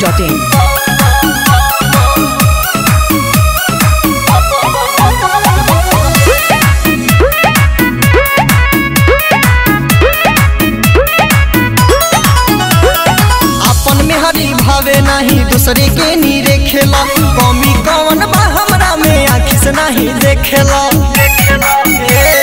masti.in. अपन में हरी भावे नहीं दूसरे के नी रेखेला कमी कौन बा हमरा में आखी से नहीं देखेला ए,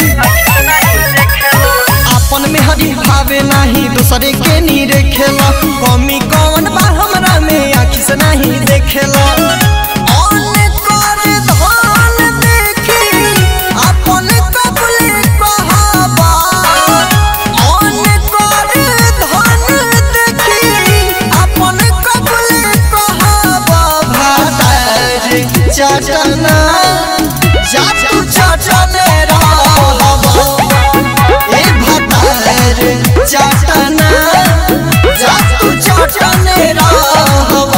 अपन में हरी भावे नहीं दूसरे के नी रेखेला कमी कौन बा हमरा में आखी से नहीं देखेला अन कर धन देखी, अपन कबूले कहाबा। अन कर धन देखी, अपन कबूले कहाबा। भातार चटना, जातु चटने रहबा। ए भातार चटना, जातु चटने रहबा।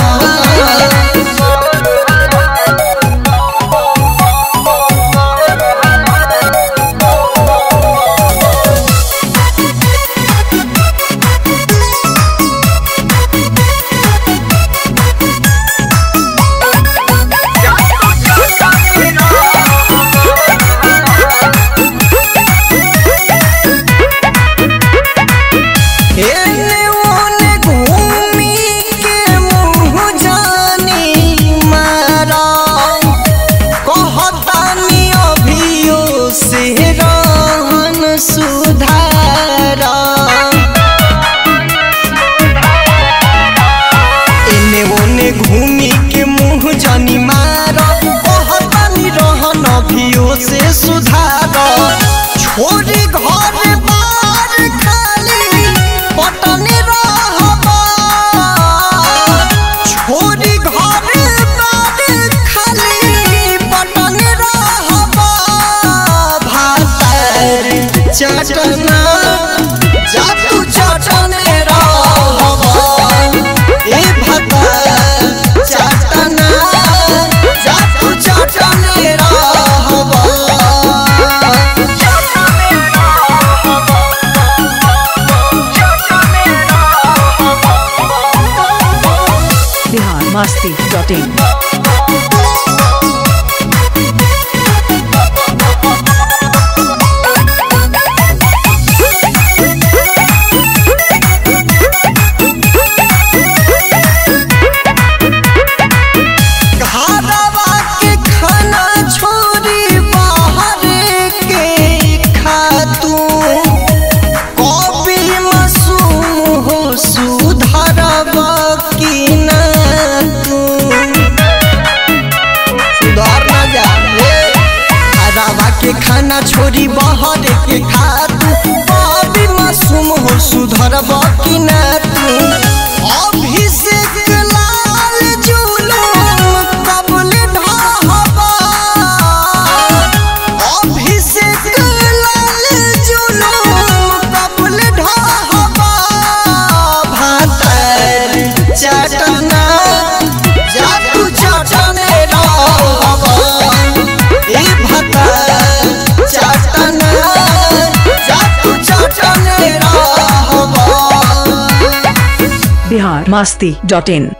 एने ओने घूमी के मुँह जानी मारा कहतानी अभियो से रहन सुधारा एने ओने घूमी के मुँह जानी मारा कहतानी रहन अभियो से सुधारा छोरी घर बार खाली पटने रहबा छोरी घर बार खाली पटने रहबा भातर चटना जातु चटने रहबा ए भातर चटना जातु चटने रहबा Bihar masti.in. घरवा के खाना छोड़ी बाहर के खातू कॉपी मासूम हो सुधरवा की ना तू सुधार ना जाने घरवा के खाना छोड़ी बाहर के खातू कॉपी मासूम हो सुधरवा की ना तू अभिषेक लाल जुलूम कबल ढाबा अभिषेक लाल जुलूम कबल ढाबा भातर चटना जातु चटने रहबा ए भातर चटना जातु चटने रहबा Bihar masti.in.